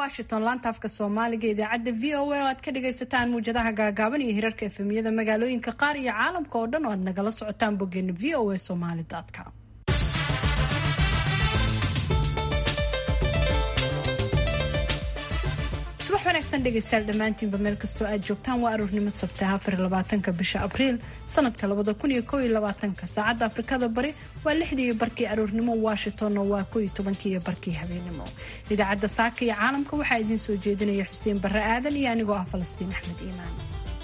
washington laanta afka soomaaliga idaacadda v o a oo aad ka dhagaysataan muwjadaha gaagaaban iyo hirarka efemiyada magaalooyinka qaar iyo caalamka oo dhan oo aad nagala socotaan boggeena v o a somali com subax wanaagsan dhegaystayaal dhammaantiinba meel kastoo aad joogtaan waa aruurnimo sabtaha afar labaatanka bisha abriil sanadka labada kun iyo kow iyo labaatanka saacadda afrikada bari waa lixdii iyo barkii aruurnimo washingtonna waa kow iyo tobankii iyo barkii habeenimo idaacadda saaka iyo caalamka waxaa idiin soo jeedinaya xuseen barre aadan iyo anigoo ah falastiin axmed iimaan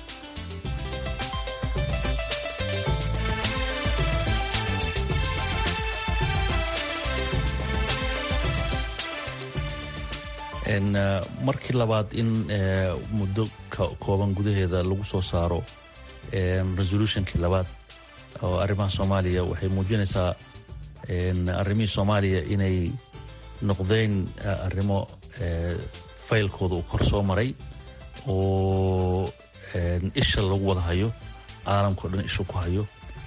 markii labaad in muddo kooban gudaheeda lagu soo saaro resolutionkii labaad oo arrimaha soomaaliya waxay muujinaysaa arrimihii soomaaliya inay noqdeen arrimo faylkooda uu kor soo maray oo isha lagu wada hayo caalamkao dhan isha ku hayo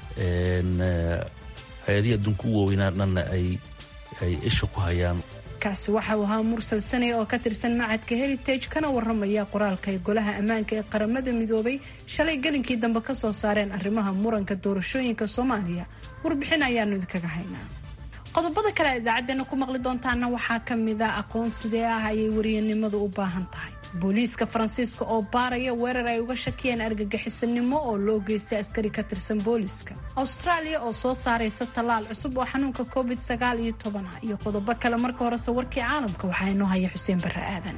hay-adihii adduunka u waaweynaa dhanna ay isha ku hayaan kaasi waxa uu ahaa mursal sanay oo ka tirsan macadka heritage kana waramaya qoraalka ay golaha ammaanka ee qaramada midoobay shalay gelinkii dambe ka soo saareen arrimaha muranka doorashooyinka soomaaliya warbixin ayaanu idinkaga haynaa qodobada kale idaacadeena ku maqli doontaana waxaa ka mid a aqoon sidee ah ayay wariyanimadu u baahan tahay booliiska faransiiska oo baaraya weerar ay uga shakiyeen argagixisanimo oo loo geystay askari ka tirsan booliiska austraaliya oo soo saaraysa tallaal cusub oo xanuunka covid sagaal iyo toban ah iyo qodobo kale marka horese warkii caalamka waxaa inoo haya xuseen barre aadan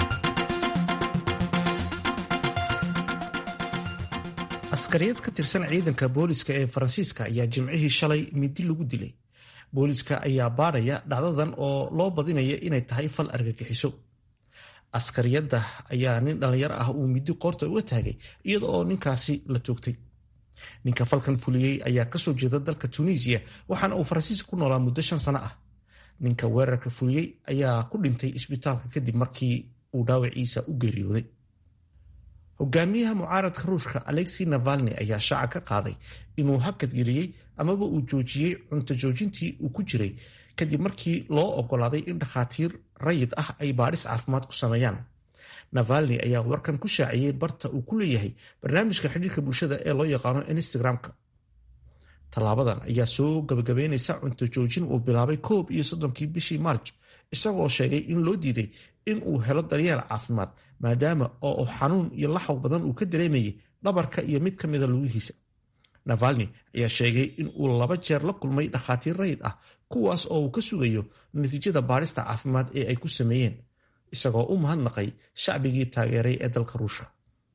askariyad ka tirsan ciidanka booliiska ee faransiiska ayaa jimcihii shalay midi lagu dilay booliiska ayaa baadhaya dhacdadan oo loo badinaya inay tahay fal argagixiso askariyadda ayaa nin dhallinyaro ah uu midi qoorta uga taagay iyada oo ninkaasi la toogtay ninka falkan fuliyey ayaa kasoo jeeda dalka tunisiya waxaana uu faransiiska ku noolaa muddo shan sano ah ninka weerarka fuliyey ayaa ku dhintay isbitaalka kadib markii uu dhaawaciisa u geeriyooday hogaamiyaha mucaaradka ruushka alexi navalni ayaa shaaca ka qaaday inuu hakadgeliyey amaba uu joojiyey cunto joojintii uu ku jiray kadib markii loo ogolaaday in dhakhaatiir rayid ah ay baadhis caafimaad ku sameeyaan navalni ayaa warkan ku shaaciyey barta uu ku leeyahay barnaamijka xidhiirka bulshada ee loo yaqaano instagram-ka tallaabadan ayaa soo gabagabeynaysa cunto joojin uu bilaabay koob iyo soddonkii bishii maarj isagoo sheegay in loo diiday in uu helo daryeel caafimaad maadaama oo xanuun iyo laxaw badan uu ka dareemayay dhabarka iyo mid ka mida lugihiisa navalni ayaa sheegay in uu laba jeer la kulmay dhakhaatiir rayid ah kuwaas oo uu ka sugayo natiijada baadhista caafimaad ee ay ku sameeyeen isagoo u mahadnaqay shacbigii taageeray ee dalka ruushka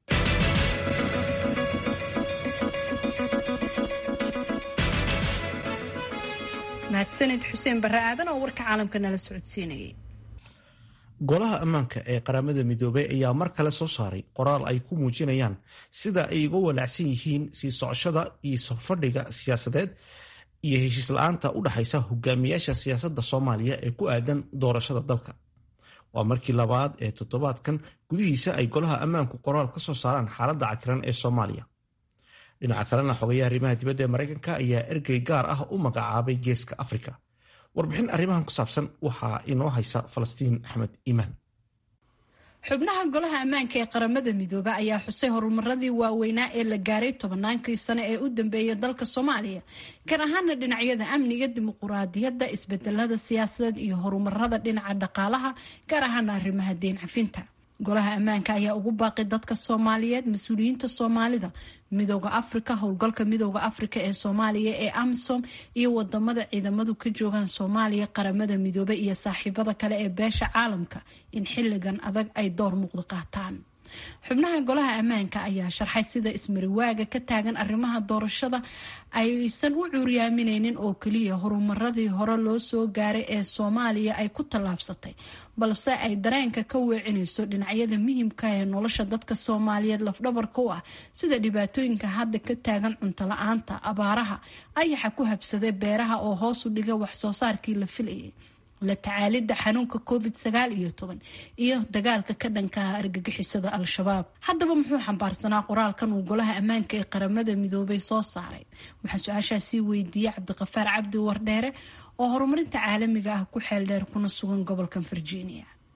mahadsanid xuseen barre aadan oo warka caalamka nala socodsiinayay golaha ammaanka ee qaramada midoobey ayaa mar kale soo saaray qoraal ay ku muujinayaan sida ay uga walaacsan yihiin sii socoshada iyo sofadhiga siyaasadeed iyo heshiis la-aanta u dhaxaysa hogaamiyaasha siyaasadda soomaaliya ee ku aadan doorashada dalka waa markii labaad ee toddobaadkan gudihiisa ay golaha ammaanku qoraal ka soo saaraan xaaladda cakiran ee soomaaliya dhinaca kalena xogayaha arrimaha dibadda ee maraykanka ayaa ergey gaar ah u magacaabay geeska afrika warbixin arrimahan ku saabsan waxaa inoo haysa falastiin axmed iimaan xubnaha golaha ammaanka ee qaramada midoobe ayaa xusay horumaradii waaweynaa ee la gaaray tobannaankii sano ee u dambeeyay dalka soomaaliya gaar ahaana dhinacyada amniga dimuquraadiyadda isbedelada siyaasadeed iyo horumarada dhinaca dhaqaalaha gaar ahaana arrimaha deyn cafinta golaha ammaanka ayaa ugu baaqi dadka soomaaliyeed mas-uuliyiinta soomaalida midooda afrika howlgalka midooda afrika ee soomaaliya ee amisom iyo wadamada ciidamadu ka joogaan soomaaliya qaramada midoobe iyo saaxiibada kale ee beesha caalamka in xilligan adag ay door muuqda qaataan xubnaha golaha ammaanka ayaa sharxay sida ismariwaaga ka taagan arrimaha doorashada aysan u cuuryaamineynin oo keliya horumaradii hore loo soo gaaray ee soomaaliya ay ku tallaabsatay balse ay dareenka ka weecinayso dhinacyada muhiimka ee nolosha dadka soomaaliyeed lafdhabarka u ah sida dhibaatooyinka hadda ka taagan cunto la-aanta abaaraha ayaxa ku habsaday beeraha oo hoos u dhiga waxsoo saarkii la filayay la tacaalidda xanuunka covid sagaal iyo toban iyo dagaalka ka dhankaha argagixisada al-shabaab haddaba muxuu xambaarsanaa qoraalkan uu golaha ammaanka ee qaramada midoobay soo saaray waxaa su-aashaasii weydiiyey cabdiqafaar cabdi wardheere oo horumarinta caalamiga ah ku xeel dheer kuna sugan gobolkan virginia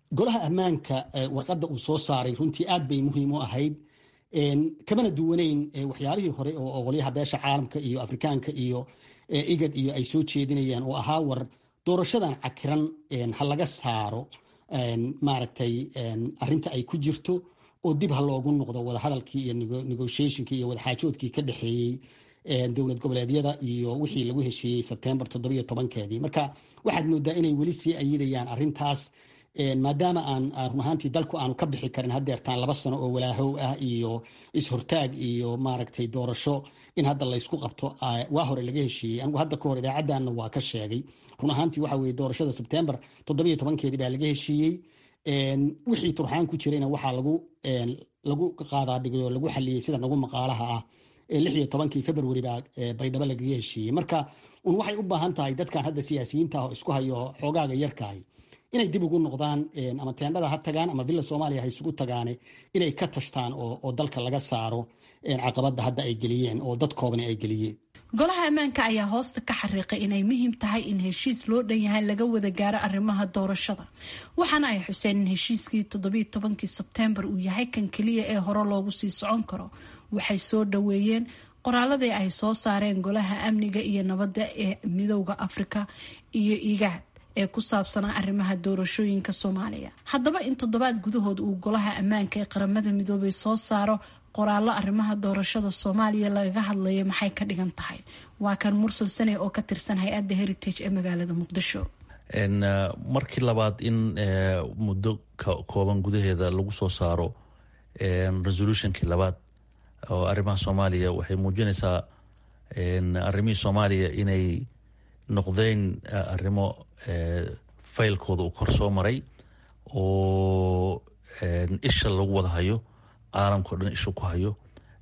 golaha ammaanka warqadda uu soo saaray runtii aad bay muhiim u ahayd kamana duwaneyn waxyaalihii hore oo qolyaha beesha caalamka iyo afrikaanka iyo igad iyo ay soo jeedinayaan oo ahaa war doorashadan cakiran ha laga saaro maaragtay arinta ay ku jirto oo dib ha loogu noqdo wadahadalkii iyo negotiationkii iyo wadaxaajoodkii ka dhexeeyey dowlad goboleedyada iyo wixii lagu heshiiyey sebtembar toddobiyo tobankeedii marka waxaad moodaa inay weli sii ayidayaan arintaas maadaama aan run ahaantii dalku aanu ka bixi karin hadeertaan laba sano oo walaahow ah iyo is-hortaag iyo maaragtay doorasho in hadda laysku qabto waa hore laga heshiiyey anigu hadda ka hor idaacadanna waa ka sheegay run ahaantii waxa weye doorashada sebtembar toddobiyo tobankeedii baa laga heshiiyey wixii turxaan ku jirayna waxaa lagu lagu qaadaa dhigay oo lagu xaliyey sida nagu maqaalaha ah lix iyo tobankii february baa baydhabo lagaga heshiiyey marka un waxay u baahan tahay dadkan hadda siyaasiyiinta ah oo isku hayo xoogaaga yarkahay inay dib ugu noqdaan ama teendhada ha tagaan ama villa soomaaliya ha isugu tagaane inay ka tashtaan oo dalka laga saaro caqabada hadda ay geliyeen oo dad koobani ay geliyeen golaha ammaanka ayaa hoosta ka xariiqay inay muhiim tahay in heshiis loo dhan yahay laga wada gaaro arrimaha doorashada waxaana ay xuseen in heshiiskii toddobiyo tobankii sebteembar uu yahay kan keliya ee hore loogu sii socon karo waxay soo dhaweeyeen qoraaladii ay soo saareen golaha amniga iyo nabadda ee midowda afrika iyo igaad ee ku saabsanaa arrimaha doorashooyinka soomaaliya haddaba in toddobaad gudahood uu golaha ammaanka ee qaramada midoobay soo saaro qoraallo arrimaha doorashada soomaaliya lagaga hadlayo maxay ka dhigan tahay waa kan mursal sane oo ka tirsan hay-adda heritage ee magaalada muqdisho markii labaad in muddo kooban gudaheeda lagu soo saaro resolutionkii labaad oo arrimaha soomaaliya waxay muujinaysaa arrimihii soomaaliya inay noqdeen arrimo faylkooda uu kor soo maray oo isha lagu wada hayo caalamka o dhan isha ku hayo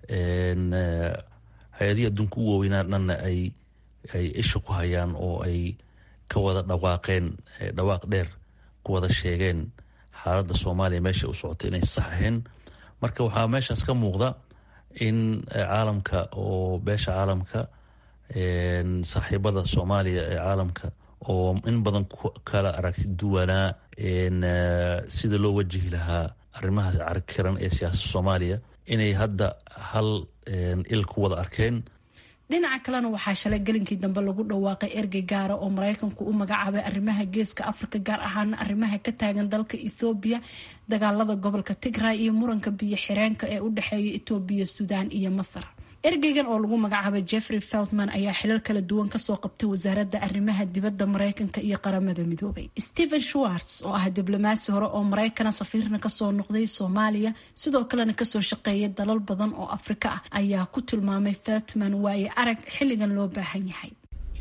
hay-adihii adduunka u waaweynaa dhanna ay ay isha ku hayaan oo ay ka wada dhawaaqeen dhawaaq dheer ku wada sheegeen xaaladda soomaaliya meesha u socotay inay sax ahayn marka waxaa meeshaas ka muuqda in caalamka oo beesha caalamka saaxiibada soomaaliya ee caalamka oo in badan kala aragti duwanaa sida loo wajihi lahaa arrimaha carkiran ee siyaasada soomaaliya inay hadda hal il ku wada arkeen dhinaca kalena waxaa shalay gelinkii dambe lagu dhawaaqay ergey gaara oo maraykanku u magacaabay arrimaha geeska afrika gaar ahaana arrimaha ka taagan dalka ethoobiya dagaalada gobolka tigray iyo muranka biyo xireenka ee u dhexeeya etoobiya suudaan iyo masar ergeygan oo lagu magacaabay jeffrey feltman ayaa xilal kala duwan kasoo qabtay wasaaradda arrimaha dibadda maraykanka iyo qaramada midoobay stephen schwartz oo ah diblomaasi hore oo maraykana safiirna kasoo noqday soomaaliya sidoo kalena kasoo shaqeeyay dalal badan oo afrika ah ayaa ku tilmaamay feltman waaye arag xilligan loo baahan yahay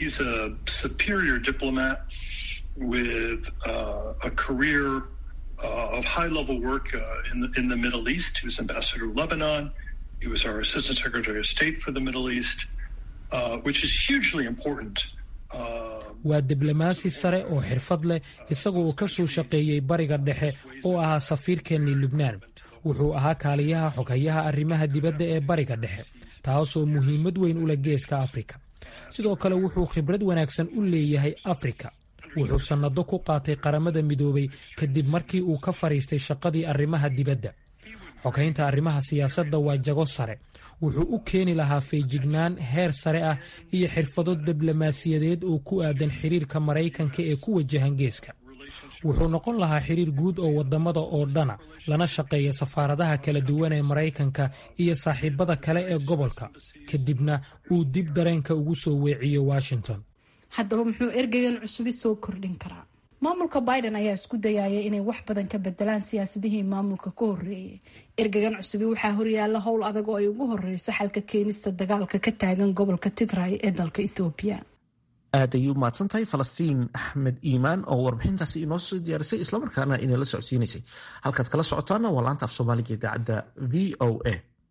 He was our Assistant Secretary of State for the Middle East, uh, which is hugely important. waa diblomaasi sare oo xirfad leh isagu uu ka soo shaqeeyey bariga dhexe oo ahaa safiirkeennii lubnaan wuxuu ahaa kaaliyaha xoghayaha arrimaha dibadda ee bariga dhexe taasoo muhiimad weyn u leh geeska afrika sidoo kale wuxuu khibrad wanaagsan u leeyahay afrika wuxuu sannado ku qaatay qaramada midoobay kadib markii uu ka fadhiistay shaqadii arrimaha dibadda xoghaynta arrimaha siyaasadda waa jago sare wuxuu u keeni lahaa feejignaan heer sare ah iyo xirfado diblomaasiyadeed oo ku aadan xiriirka maraykanka ee ku wajahan geeska wuxuu noqon lahaa xiriir guud oo waddamada oo dhana lana shaqeeya safaaradaha kala duwan ee maraykanka iyo saaxiibada kale ee gobolka kadibna uu dib dareenka ugu soo weeciyo washington haddaba muxuu ergegan cusubi soo kordhin karaa maamulka biden ayaa isku dayaya inay wax badan ka bedelaan siyaasadihii maamulka ka horeeyay ergegan cusubi waxaa horyaala howl adag oo ay ugu horeyso xalka keenista dagaalka ka taagan gobolka tigray ee dalka ethoobiya aad ayay u mahadsan tahay falastiin axmed iimaan oo warbixintaasi inoo soo diyaarisay islamarkaana inala socodsiinaysay halkaad kala socotaana waa laanta af soomaaliga idaacadda v o a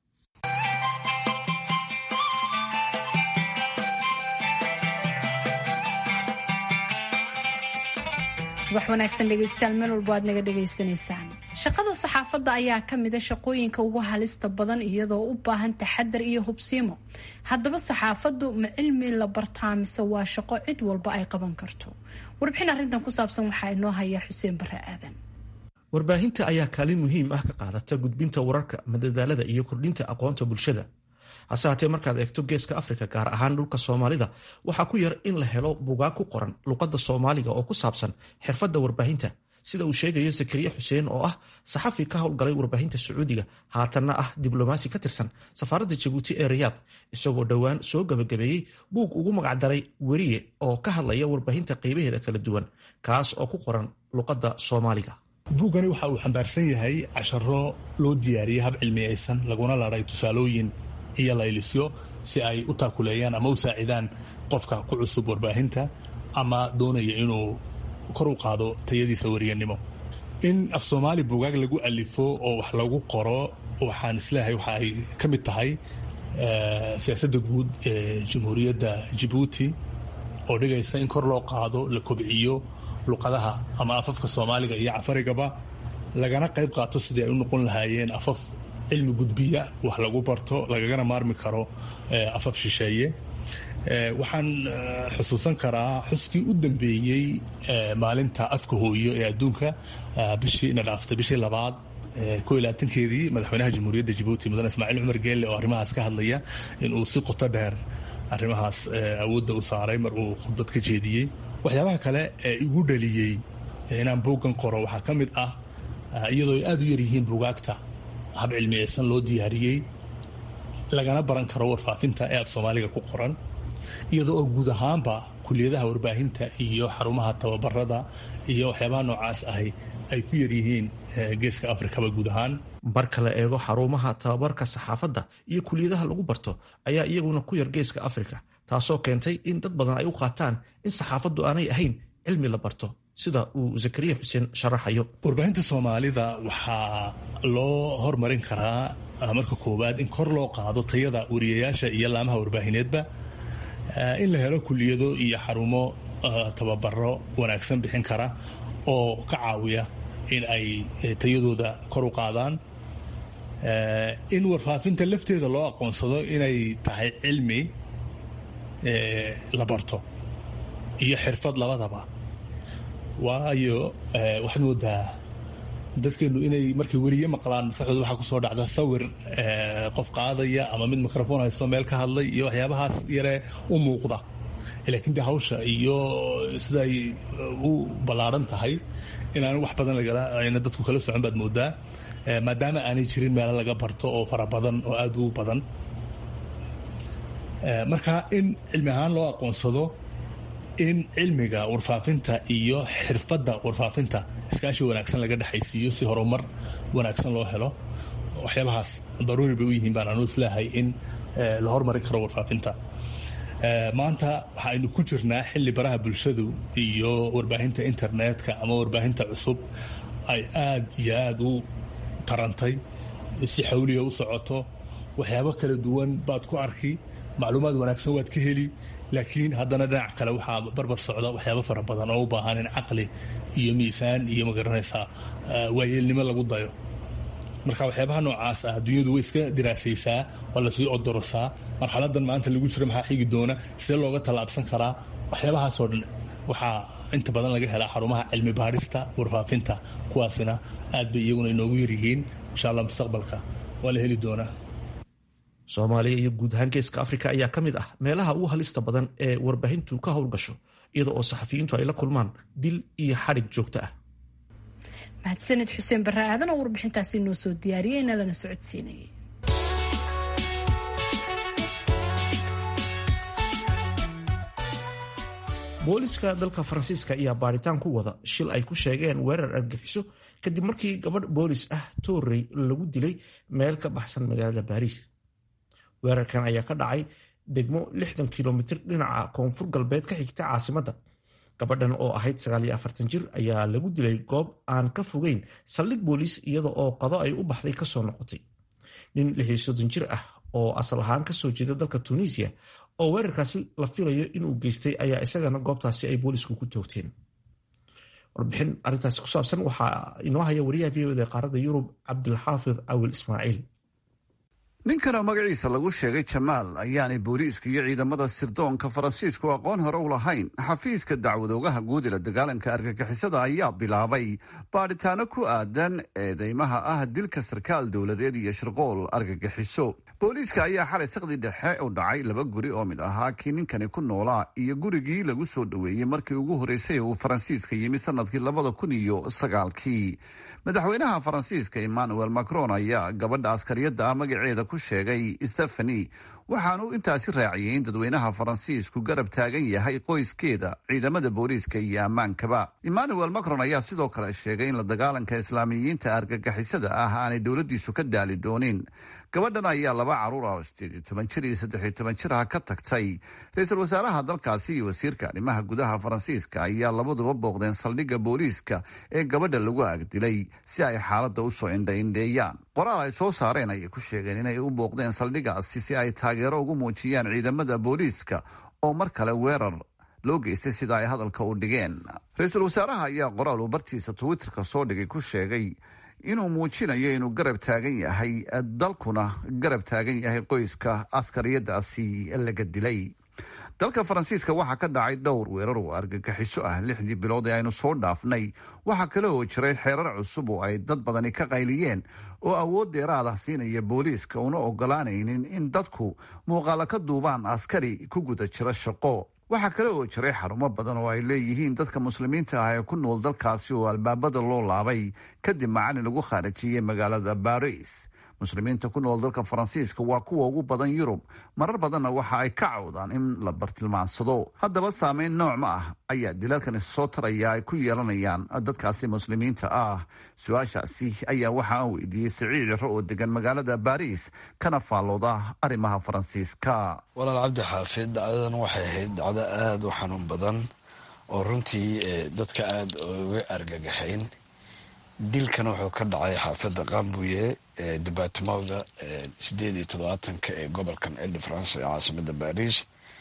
subax wanaagsan dhegeystayaal meel walbo aad naga dhagaysanaysaan shaqada saxaafadda ayaa ka mida shaqooyinka ugu halista badan iyadoo u baahan taxadar iyo hubsiimo haddaba saxaafaddu ma cilmi la bartaa mise waa shaqo cid walba ay qaban karto warbixin arrintan ku saabsan waxaa inoo haya xuseen bare aadan warbaahinta ayaa kaalin muhiim ah ka qaadata gudbinta wararka madadaalada iyo kordhinta aqoonta bulshada hase haatee markaad eegto geeska afrika gaar ahaan dhulka soomaalida waxaa ku yar in la helo bugaag ku qoran luqadda soomaaliga oo ku saabsan xirfadda warbaahinta sida uu sheegayo zakariya xuseen oo ah saxafi ka howlgalay warbaahinta sacuudiga haatanna ah diblomaasi ka tirsan safaaradda jabuuti ee rayaad isagoo dhowaan soo gabagabeeyey buug ugu magacdaray weriye oo ka hadlaya warbaahinta qaybaheeda kala duwan kaas oo ku qoran luqadda soomaaliga buuggani waxa uu xambaarsan yahay casharo loo diyaariyey hab cilmiyaysan laguna laday tusaalooyin iyo laylisyo si ay u taakuleeyaan ama u saacidaan qofka ku cusub warbaahinta ama doonaya inuu kor u qaado tayadiisa wariyanimo in af soomaali buugaag lagu alifo oo wax lagu qoro waxaan isleeyahay waxa ay ka mid tahay siyaasadda guud ee jamhuuriyadda jabuuti oo dhigaysa in kor loo qaado la kobciyo luqadaha ama afafka soomaaliga iyo cafarigaba lagana qayb qaato sidii ay u noqon lahaayeen afaf cilmi gudbiya wax lagu barto lagagana maarmi karo afaf shisheeye waxaan xusuusan karaa xuskii u dambeeyey maalinta afka hooyo ee adduunka bishii na dhaaftay bishii labaad ko iyo labaatankeedii madaxweynaha jamhuuriyadda jabuuti mudane ismaaciil cumar geelle oo arrimahaas ka hadlaya inuu si qoto dheer arrimahaas awoodda u saaray mar uu khudbad ka jeediyey waxyaabaha kale ee igu dhaliyey inaan buuggan qoro waxaa ka mid ah iyadoo ay aada u yaryihiin buugaagta hab cilmiyeysan loo diyaariyey lagana baran karo warfaafinta ee af soomaaliga ku qoran iyadoo oo guud ahaanba kuliyadaha warbaahinta iyo xarumaha tababarada iyo waxyaabaha noocaas ahi ay ku yaryihiin geeska afrikaba guud ahaan marka la eego xarumaha tababarka saxaafadda iyo kuliyadaha lagu barto ayaa iyaguna ku yar geeska afrika taasoo keentay in dad badan ay u qaataan in saxaafaddu aanay ahayn cilmi la barto sida uu zakariya xuseen sharaxayo warbaahinta soomaalida waxaa loo hormarin karaa marka koowaad in kor loo qaado tayada wariyayaasha iyo laamaha warbaahineedba in la helo kuliyado iyo xarumo tababaro wanaagsan bixin kara oo ka caawiya in ay tayadooda kor u qaadaan in warfaafinta lafteeda loo aqoonsado inay tahay cilmi la barto iyo xirfad labadaba waayo waxaad moodaa dadkeenu inay markay weriye maqlaan maskaxdooda waxaa kusoo dhacda sawir qof qaadaya ama mid microfoon haysto meel ka hadlay iyo waxyaabahaas yare u muuqda laakiin de hawsha iyo siday u ballaaran tahay inaan wax badan ayna dadku kala socon baad moodaa maadaama aanay jirin meelo laga barto oo fara badan oo aada u badan marka in cilmi ahaan loo aqoonsado in cilmiga warfaafinta iyo xirfadda warfaafinta iskaashi wanaagsan laga dhexaysiiyo si horumar wanaagsan loo helo waxyaabahaas daruuri bay u yihiin baan anu isleehay in la hormarin karo warfaafinta maanta waxaaynu ku jirnaa xilli baraha bulshadu iyo warbaahinta internetka ama warbaahinta cusub ay aada iyo aada u tarantay si xawliya u socoto waxyaabo kala duwan baad ku arki macluumaad wanaagsan waad ka heli laakiin haddana dhinac kale waxaa barbar socda waxyaabo fara badan oo u baahan in caqli iyo miisaan iyo magaranaysaa waayeelnimo lagu dayo marka waxyaabaha noocaas ah adduunyadu way iska diraasaysaa waa lasii odorosaa marxaladan maanta lagu jiro maxaa xigi doona sidee looga tallaabsan karaa waxyaabahaasoo dhan waxaa inta badan laga helaa xarumaha cilmi baadhista warfaafinta kuwaasina aad bay iyaguna inoogu yaryihiin insha allah mustaqbalka waa la heli doonaa soomaaliya iyo guud ahaan geeska afrika ayaa ka mid ah meelaha ugu halista badan ee warbaahintu ka howlgasho iyada oo saxafiyiintu ay la kulmaan dil iyo xadhig joogto ah mahadsaned xuseen barre aadan oo warbixintaasi noo soo diyaariyeyna lana socodsiinayay booliska dalka faransiiska ayaa baadhitaan ku wada shil ay ku sheegeen weerar argagixiso kadib markii gabadh boolis ah toorey lagu dilay meel ka baxsan magaalada baariis weerarkan ayaa ka dhacay degmo lixdan kilomitir dhinaca koonfur galbeed ka xigta caasimadda gabadhan oo ahayd jir ayaa lagu dilay goob aan ka fogeyn saldhig booliis iyada oo qado ay u baxday kasoo noqotay nin jir ah oo asal ahaan kasoo jeeda dalka tunisiya oo weerarkaasi la filayo inuu geystay ayaa isagana goobtaasi ay boolisku ku toogteen warbixin arintaasi ku saabsan waxaa inoo haya wariyaha v oda qaaradda yurub cabdilxaafid cawil ismaaciil ninkan oo magaciisa lagu sheegay jamaal ayaanay booliiska iyo ciidamada sirdoonka faransiisku aqoon hore u lahayn xafiiska dacwadoogaha guud ila dagaalanka argagixisada ayaa bilaabay baadhitaano ku aadan eedeymaha ah dilka sarkaal dowladeed iyo shirqool argagixiso booliiska ayaa xalay saqdi dhexe u dhacay laba guri oo mid ahaa kii ninkani ku noolaa iyo gurigii lagu soo dhoweeyey markii ugu horreysay uu faransiiska yimi sanadkii labada kun iyo sagaalkii madaxweynaha faransiiska emmanuel macron ayaa gabadha askariyadda ah magaceeda ku sheegay stephani waxaanu intaasi raaciyey in dadweynaha faransiisku garab taagan yahay qoyskeeda ciidamada booliiska iyo ammaankaba emmanuel macron ayaa sidoo kale sheegay in la dagaalanka islaamiyiinta argagixisada ah aanay dowladiisu ka daali doonin gabadhan ayaa laba caruur ah oo sideed iyo toban jir iyo saddex iyo toban jir ah ka tagtay ra-iisul wasaaraha dalkaasi iyo wasiirka arrimaha gudaha faransiiska ayaa labaduba booqdeen saldhigga booliiska ee gabadha lagu agdilay si ay xaaladda usoo indhaindheeyaan qoraal ay soo saareen ayay ku sheegeen inay u booqdeen saldhiggaasi si ay taageero ugu muujiyaan ciidamada booliiska oo mar kale weerar loo geystay sida ay hadalka u dhigeen ra-iisul wasaaraha ayaa qoraal uu bartiisa twitterka soo dhigay ku sheegay inuu muujinayo inuu garab taagan yahay dalkuna garab taagan yahay qoyska askariyadaasi laga dilay dalka faransiiska waxaa ka dhacay dhowr weerar oo argagixiso ah lixdii bilood ee aynu soo dhaafnay waxaa kale oo jiray xeerar cusub oo ay dad badani ka qayliyeen oo awood dheeraad ah siinaya booliiska una ogolaanaynin in dadku muuqaalo ka duubaan askari ku guda jira shaqo waxaa kale oo jiray xarumo badan oo ay leeyihiin dadka muslimiinta ah ee ku nool dalkaasi oo albaabada loo laabay kadib macalin lagu khaarijiyey magaalada baris muslimiinta ku nool dalka faransiiska waa kuwa ugu badan yurub marar badanna waxa ay ka cawdaan in la bartilmaansado haddaba saameyn nooc ma ah ayaa dilalkan soo taraya ay ku yeelanayaan dadkaasi muslimiinta ah su-aashaasi ayaa waxa aan weydiiyey siciid ciro oo degan magaalada baris kana faallooda arrimaha faransiiska walaal cabdi xaafid dhacdadan waxay ahayd dhacdo aada u xanuun badan oo runtii dadka aada uga argagaxayn dilkan wuxuu ka dhacay xaafadda qambuye ee debatimowga sideed iyo toddobaatanka ee gobolkan elde france ee caasimada baris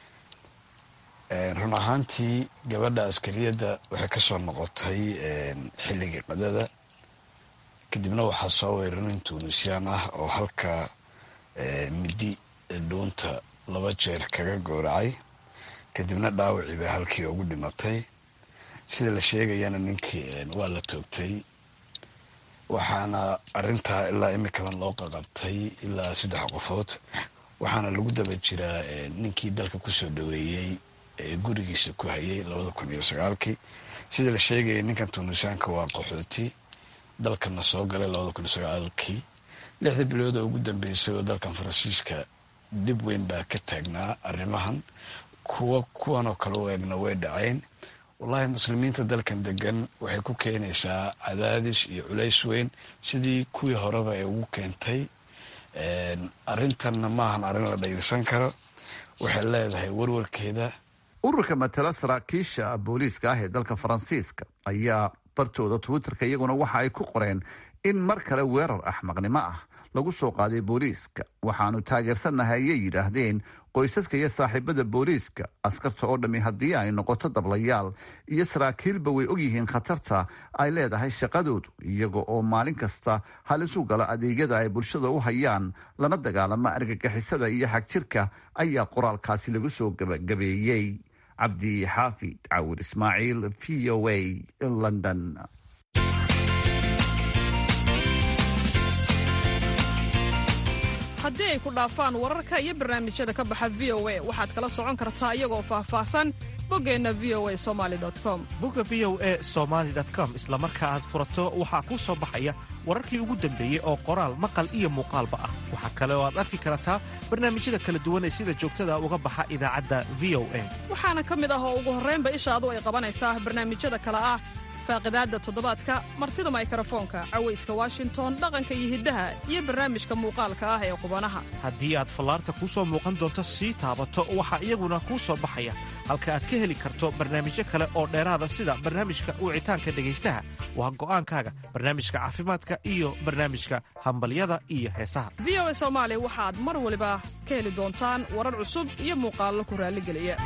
run ahaantii gabadha askariyadda waxay kasoo noqotay xilligii qadada kadibna waxaa soo weeray nin tunisiyaan ah oo halka midi dhuunta laba jeer kaga gooracay kadibna dhaawacii bay halkii ugu dhimatay sida la sheegayana ninkii waa la toogtay waxaana arintaa ilaa imikadan loo qaqabtay ilaa saddex qofood waxaana lagu daba jiraa ninkii dalka kusoo dhaweeyey ee gurigiisa ku hayay labada kun iyo sagaalkii sida la sheegaya ninkan tuunisaanka waa qaxooti dalkana soo galay labada kun iyo sagaalkii lixda bilooda ugu dambeysay oo dalkan faransiiska dhib weyn baa ka taagnaa arrimahan kuwa kuwanoo kale u eegna way dhaceen wallaahi muslimiinta dalkan degan waxay ku keenaysaa cadaadis iyo culays weyn sidii kuwii horeba ay ugu keentay arintanna maahan arrin la dhayilsan karo waxay leedahay warwarkeeda ururka matala saraakiisha booliiska ah ee dalka faransiiska ayaa bartooda twitterka iyaguna waxa ay ku qoreen in mar kale weerar axmaqnimo ah lagu soo qaaday booliiska waxaanu taageersannahay ayay yidhaahdeen qoysaska iyo saaxiibada booliiska askarta oo dhammi haddii ay noqoto dablayaal iyo saraakiilba way ogyihiin khatarta ay leedahay shaqadoodu iyaga oo maalin kasta halis u gala adeegyada ay bulshada u hayaan lana dagaalama argagixisada iyo xagjirka ayaa qoraalkaasi lagu soo gabagabeeyey cabdi xaafid cawir ismaaciil v o a london haddii ay ku dhaafaan wararka iyo barnaamijyada ka baxa v o a waxaad kala socon kartaa iyagoo faahfaahsan boggeenna v o a somali com bogga v o e somaali com isla marka aad furato waxaa kuu soo baxaya wararkii ugu dambeeyey oo qoraal maqal iyo muuqaalba ah waxaa kale oo aad arki kartaa barnaamijyada kala duwan ee sida joogtada uga baxa idaacadda v o a waxaana ka mid ah oo ugu horraynba ishaadu ay qabanaysaa barnaamijyada kale ah faaqidaadda toddobaadka martida maykarafoonka cawayska washington dhaqanka iyo hiddaha iyo barnaamijka muuqaalka ah ee qubanaha haddii aad fallaarta kuu soo muuqan doonto sii taabato waxaa iyaguna kuu soo baxaya halka aad ka heli karto barnaamijyo kale oo dheeraada sida barnaamijka wicitaanka dhegaystaha waa go'aankaaga barnaamijka caafimaadka iyo barnaamijka hambalyada iyo heesaha v o a soomaali waxaad mar waliba ka heli doontaan warar cusub iyo muuqaallo ku raalligeliya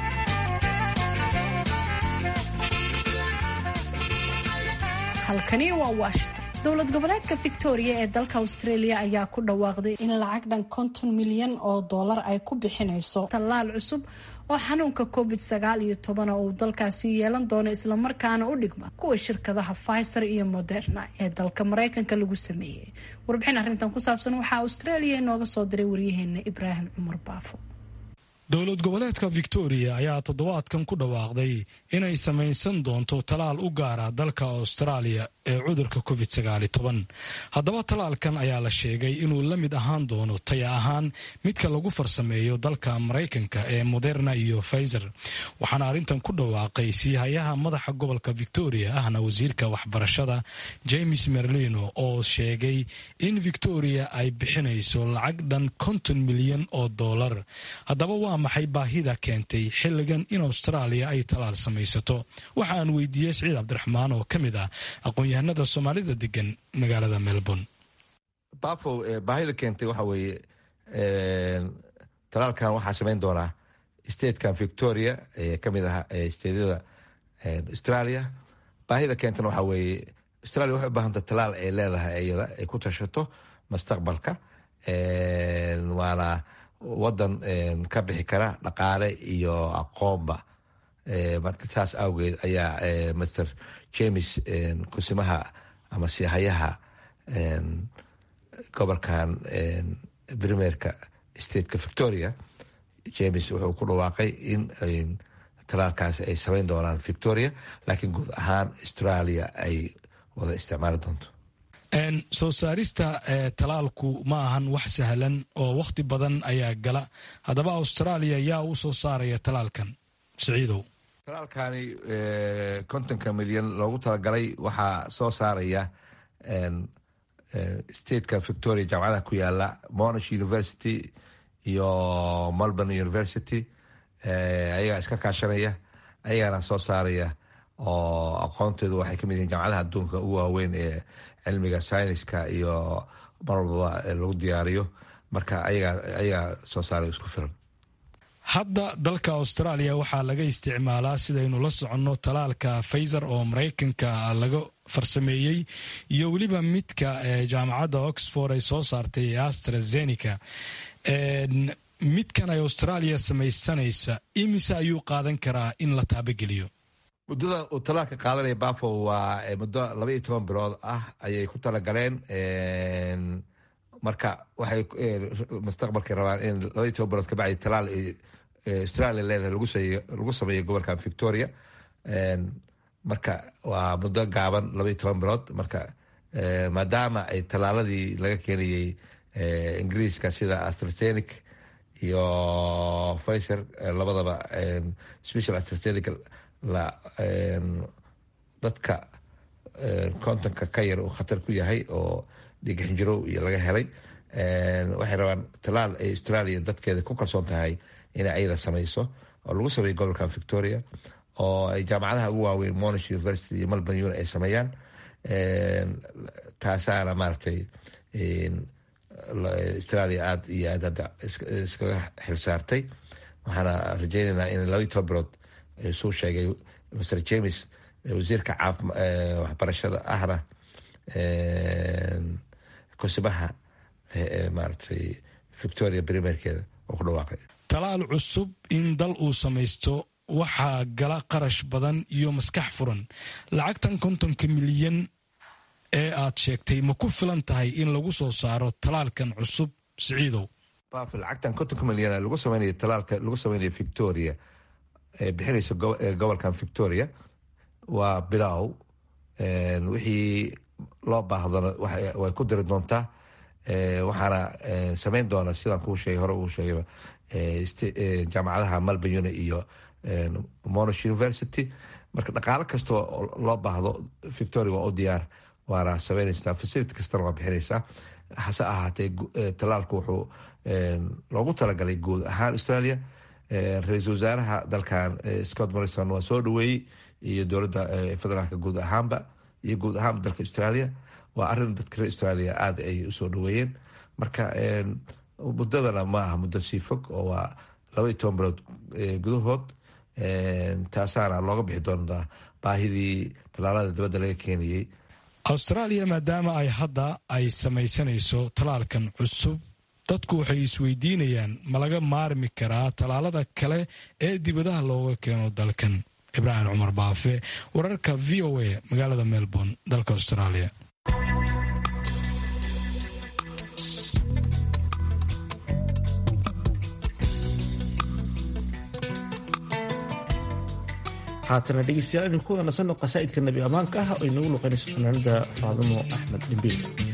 halkani waa washington dowlad goboleedka victoria ee dalka australia ayaa ku dhawaaqday in lacag dhan konton milyan oo dollar ay ku bixinayso tallaal cusub oo xanuunka covid sagaal iyo toban oo uu dalkaasi yeelan doono islamarkaana u dhigma kuwa shirkadaha pfizer iyo moderna ee dalka mareykanka lagu sameeyey warbixin arrintan ku saabsan waxaa australia inooga soo diray waryaheena ibraahim cumar baafo dowlad goboleedka victoria ayaa toddobaadkan ku dhawaaqday inay samaysan doonto talaal u gaara dalka austraaliya ee cudurka covid haddaba talaalkan ayaa la sheegay inuu la mid ahaan doono taya ahaan midka lagu farsameeyo dalka maraykanka ee moderna iyo pfizer waxaana arrintan ku dhawaaqay siihayaha madaxa gobolka victoria ahna wasiirka waxbarashada james merlino oo sheegay in victoria ay bixinayso lacag dhan konton milyan oo dollar haddaba waa maxay baahida keentay xilligan in austraaliya ay talaal samaysato waxa aan weydiiyey siciid cabdiraxmaan oo ka mid ah aqoon-yahanada soomaalida degan magaalada melbourne bafow baahida keentay waxa weeye talaalkan waxaa samayn doonaa statekan victoria ee kamid ah stateyada australia baahida keentana waxaa weeye australia waxay u baahanta talaal ay leedahay iyada ay ku tashato mustaqbalka waana wadan ka bixi kara dhaqaale iyo aqoonba marka saas awgeed ayaa master james kusimaha ama sihayaha gobolkan primerka stateka victoria james wuxuu ku dhawaaqay in talaalkaasi ay samayn doonaan victoria laakiin guud ahaan australia ay wada isticmaali doonto soo saarista talaalku ma ahan wax sahlan oo wakhti badan ayaa gala haddaba australia yaa u soo saaraya talaalkan siciidow talaalkani kontonka milyan loogu talagalay waxaa soo saaraya stateka victoria jaamacadaha ku yaala monash university iyo melbourne university ayagaa iska kaashanaya ayagaana soo saaraya oo aqoonteedu waxay kamid yihiin jaamacadaha adduunka ugu waaweyn ee cilmiga syniska iyo mar walbaba lagu diyaariyo marka ayagaa soo saaray isku filan hadda dalka australia waxaa laga isticmaalaa sidaynu la soconno talaalka faizer oo maraykanka laga farsameeyey iyo weliba midka jaamacadda oxford ay soo saartay ee astrazeneca midkan ay australia samaysanaysa imise ayuu qaadan karaa in la taabageliyo muddada uu talaalka qaadanaya bafo waa muddo laba iyo toban bilood ah ayay ku talagaleen marka waxay mustaqbalkay rabaan in laba iyo toban bilood kabacdi talaal australia leedahay lagu sameeyo gobolkan victoria marka waa muddo gaaban laba iyo toban bilood marka maadaama ay talaaladii laga keenayey ingiriiska sida astrasenic iyo fiser labadaba special astrasenic dadka kontonka ka yar uu khatar ku yahay oo dhiig xinjirow iyo laga helay waxay rabaan talaal ay australia dadkeeda ku kalsoon tahay inay ayada samayso oo lagu sameeyo gobolkan victoria oo ay jaamacadaha ugu waaweyn monash university iyo melbourne uni ay sameeyaan taasaana maaragtay australia aada iyo aad hadda iskaga xilsaartay waxaana rajeynaynaa in laba iyo toban bilood suu sheegay mr james wasiirka waxbarashada ahna kusimaha maaragtay victoria primerkeeda oo ku dhawaaqay talaal cusub in dal uu samaysto waxaa gala qarash badan iyo maskax furan lacagtan kontonka milyan ee aad sheegtay ma ku filan tahay in lagu soo saaro talaalkan cusub siciidow baf lacagtan kontonka milyan lagu sameynaya talaalka lagu sameynaya victoria ee bixinaysa gobolkan victoria waa bilow wixii loo baahdona way ku diri doontaa waxaana sameyn doona sidaan kuu sheegay hore uu sheegay jaamacadaha melbourne uni iyo monash university marka dhaqaalo kastoo loo baahdo victoria waa u diyaar waana sameynaysaa facility kastana waa bixinaysaa hase ahaatee talaalku wuxuu loogu talagalay guud ahaan australia ra-iisul wasaaraha dalkan scott morrison waa soo dhaweeyey iyo dowladda federaalka guud ahaanba iyo guud ahaanba dalka australia waa arin dadka reer australia aada ay usoo dhaweeyeen marka muddadana ma aha muddo sii fog oo waa laba iyo toban bilood gudahood taasaana looga bixi doontaa baahidii talaalada dibadda laga keenayey austraaliya maadaama ay hadda ay samaysanayso tallaalkan cusub dadku waxay isweydiinayaan ma laga maarmi karaa tallaalada kale ee dibadaha looga keeno dalkan ibraahim cumar baafe wararka v o a magaalada melbourne dalka austraaliya haatana dhegeystayaal aynu ku wanasanno qasaa'idka nabi ammaanka ah oo inagu luqaynayso fanaanada faadimo axmed dhimbiil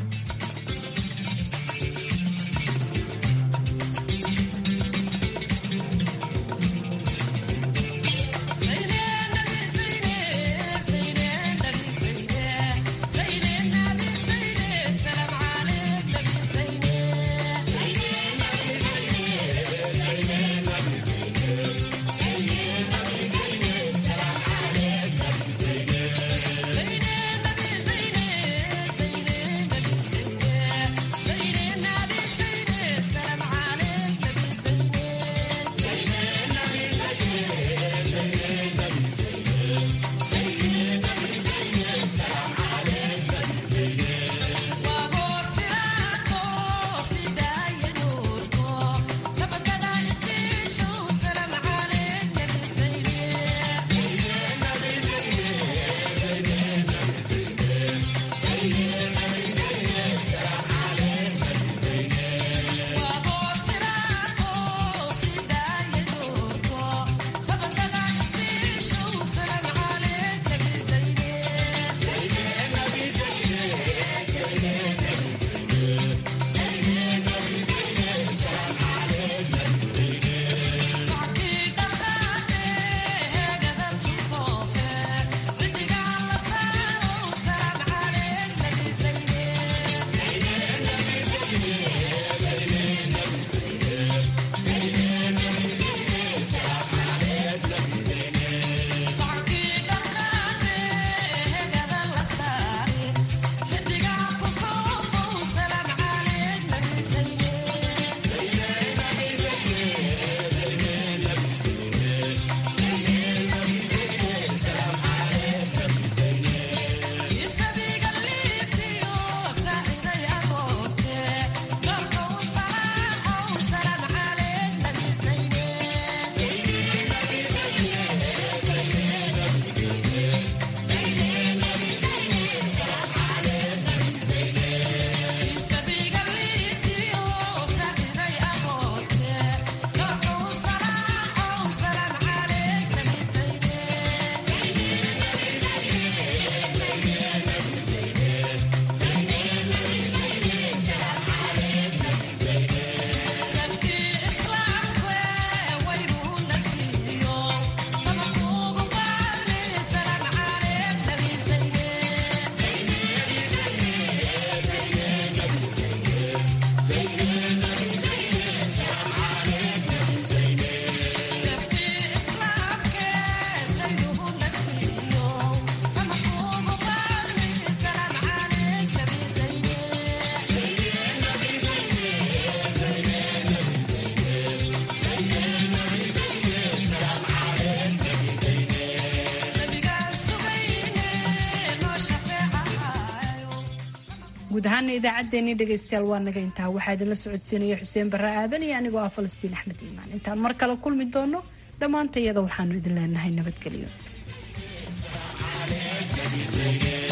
guud ahaana idaacaddeenii dhegaystayaal waa naga intaa waxaa idinla socodsiinaya xuseen barre aadan iyo anigoo ah falastiin axmed iimaan intaan mar kale kulmi doono dhammaanta iyada waxaanu idin leenahay nabadgelyo